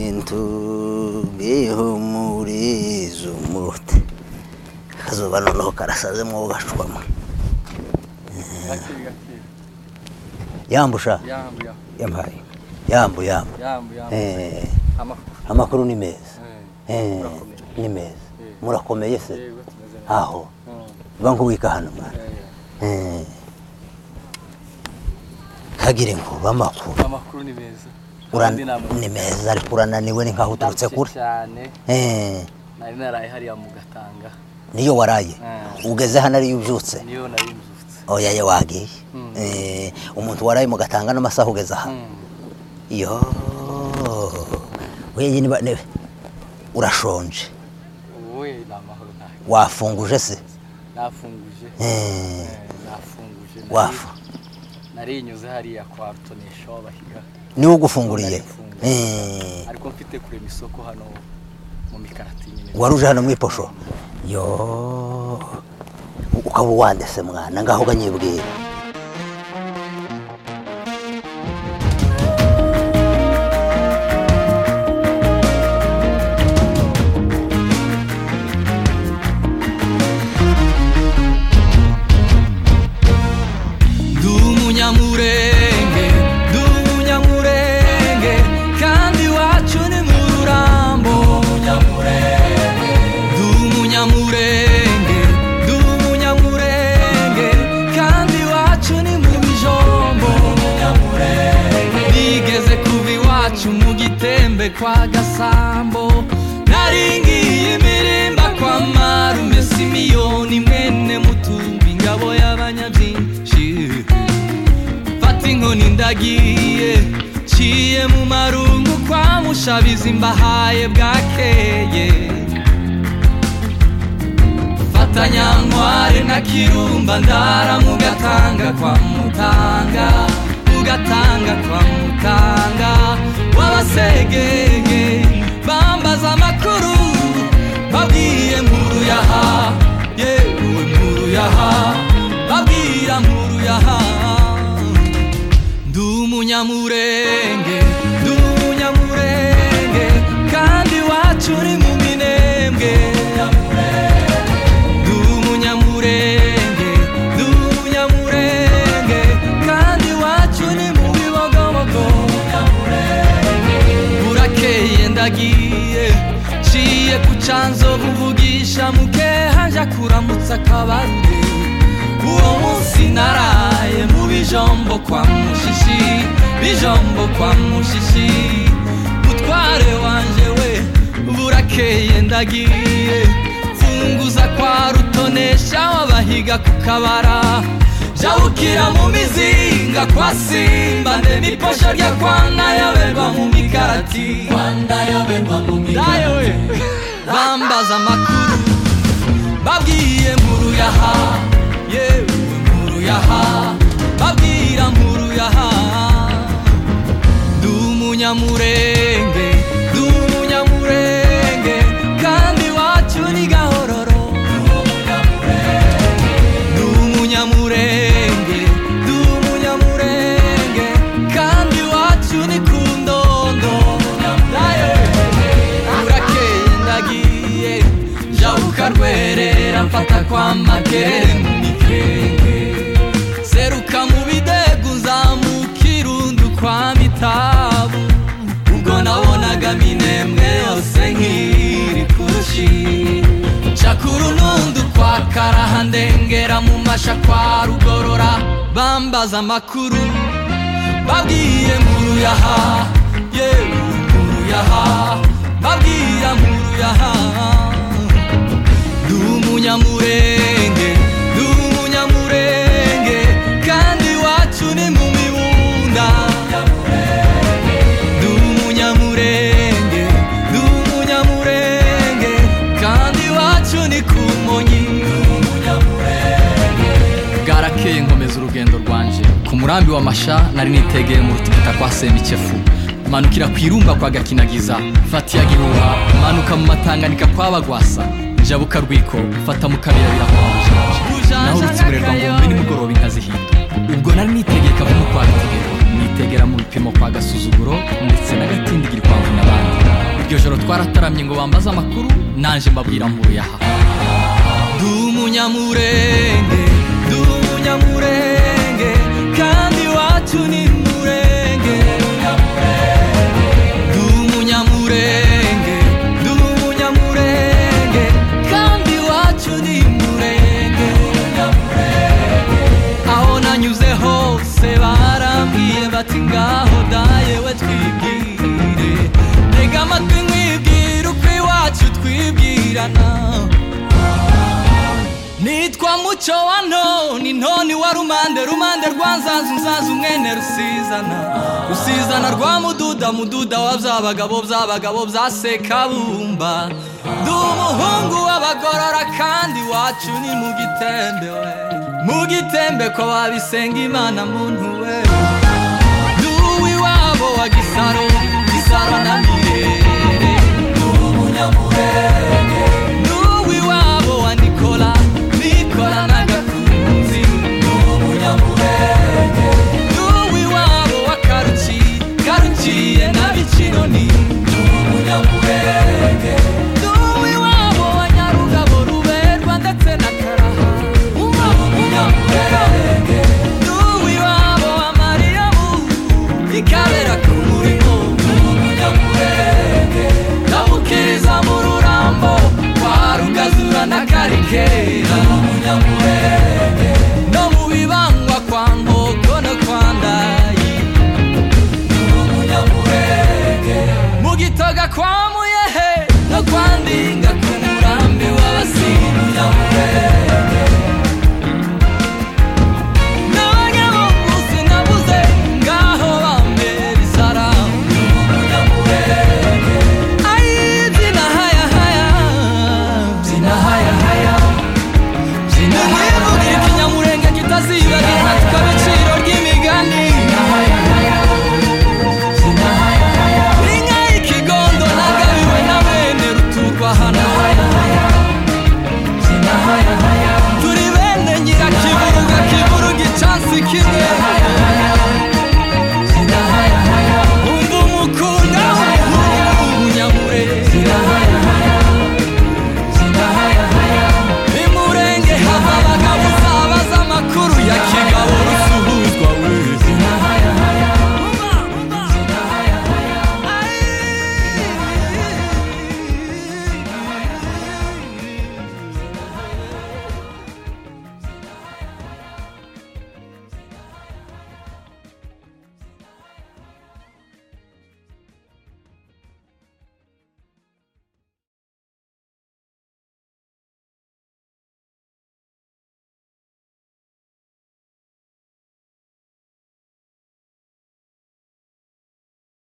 কিন্তু muri izo murute akazuba noneho karasazemo gashwama gakiri gakiri yambusha yambu ya- yampaye yambu yambu yambu yambu Eh, amakuru amakuru ni meza Eh, Eh, ni murakomeye. meza Eh. murakomeye se Yego, tumeze neza. aho Mm, uba nk'uwika hano mwana eh, Eh. kagire ngo amakuru amakuru ni meza Ura- Kandi nta muntu ni meza ariko urananiwe ni nkaho uturutse udahuze kure cyane Eh, nari naraye hariya mu gatanga niyo waraye Eh. ugeze hano ariyo ubyutse niyo nari nzutse oya ye wagiye Mm. Eh, umuntu waraye mu gatanga n'amasaha ugeze aha Mm, yo weye niba ne- urashonje wowe ni amahoro ntayo wafunguje se nafunguje Eh. Eh, nafunguje Nari- wafa narinyuze hariya kwa rutonesha w'abahiga niwe ugufunguriye Narifunguye. Eh, ariko mfite kurema isoko hano mu mikarati nyine waruje hano mu iposho yo ukaba uwandese mwana ngaho uganyibwira ndi umunyamurenge ndi umunyamurenge kandi iwacu ni mu rurambo ndi umunyamurenge ndi umunyamurenge kandi iwacu ni mu bijombo nigeze kuba iwacu mu gitembe kwa gasambo naringiye imirimba kwa marume simiyoni mwene mutumbi ingabo y'abanyabyinshi mfata inkoni ndagiye nciye mu marungu kwa mushabizi mbahaye bwakeye mfata nyankware na kirumba ndara mu gatanga kwa mutanga mu gatanga kwa mutanga w'abasegege bambaza amakuru babwiye nkuru yaha yewe nkuru yaha babwira nkuru yaha ndi umunyamurenge ndi umunyamurenge kandi iwacu uri mu minembwe ndi umunyamurenge ndi umunyamurenge kandi iwacu ni mu bibogobogo burakeye ndagiye nciye ku canzo buvugisha mukeha nja kuramutsa akabarure uwo munsi naraye mu bijombo kwa mushishi bijombo kwa mushishi mutware wanje we burakeye ndagiye funguza kwa rutonesha w'abahiga ku kabara jabukira mu mizinga kwa simba nde niposho rya kwana yaberwa mu mikarati Dayo we. bambaza amakuru babwiye nkuru yaha yewe nkuru yaha babwira nkuru yaha ndi umunyamurenge ndi umunyamurenge kandi iwacu ni gahororo ndi umunyamurenge ndi umunyamurenge kandi iwacu ni ku ndondo Dayo we. burakeye ndagiye jawuka rwerera mfata kwa makere mu mikenge seruka mu bidegu nzamuka irundu kwa mitabu ubwo nabonaga minembwe yose nk'iri kurushi nca ku runundu kwa karaha ndengera mu masha kwa rugorora bambaza amakuru babwiye nkuru yaha yewe nkuru yaha babwira nkuru yaha ndi umunyamurenge ndi umunyamurenge kandi iwacu ni mu mibunda ndi umunyamurenge ndi umunyamurenge kandi iwacu ni ku monyi bwarakeye nkomeza urugendo rwanjye ku murambi wa masha nari nitegeye mu rutikita kwa semikefu manukira ku irumba kwa gakinagiza fatiya gihuha manuka mu matanganika kwa bagwasa njabuka rwiko fata mu kabira birakonje naho urutsiburerwa ngombe nimugoroba inka zihinda ubwo nari nitegeye kavumu kwa bitegero nitegera mu bipimo kwa gasuzuguro ndetse n'agatindigiri kwa vunama iryo joro twarataramye ngo bambaze amakuru nanjye mbabwira mbuye aha ndi umunyamurenge ndi umunyamurenge kandi iwacu ni murenge ndi umunyamurenge ndi umunyamurenge kandi iwacu ni murenge aho nanyuze hose barambwiye bati ngaho dayewe twibwire tega amatwi mwibwire uko iwacu twibwirana nitwa muco wa noni noni wa rumande rumande rwa nzanzu nzanzu mwene rusizana rusizana rwa mududa mududa wa byabagabo byabagabo bya sekabumba ndi umuhungu w'abagorora kandi iwacu ni mu gitembe we mu gitembe ko wabisenga imana muntu we ndi uw'iwabo wa gisaro gisaro na mirere ndi umunyamurenge ndi uw'iwabo wa nikola nikola na gakunzi ndi umunyamurenge ndi uw'iwabo wa karuci karuciye na bicinoni ndi umunyamurenge ndi uw'iwabo wa nyarugabo ruberwa ndetse na karaha uba umunyamurenge ndi uw'iwabo wa mariyamu ikabera ku murimo ndi umunyamurenge ndamukiriza mu rurambo kwa rugazura na karikera ndi umunyamurenge no mu bibangwa kwa nkoko no kwa ndayi ndi umunyamurenge mu gitoga kwa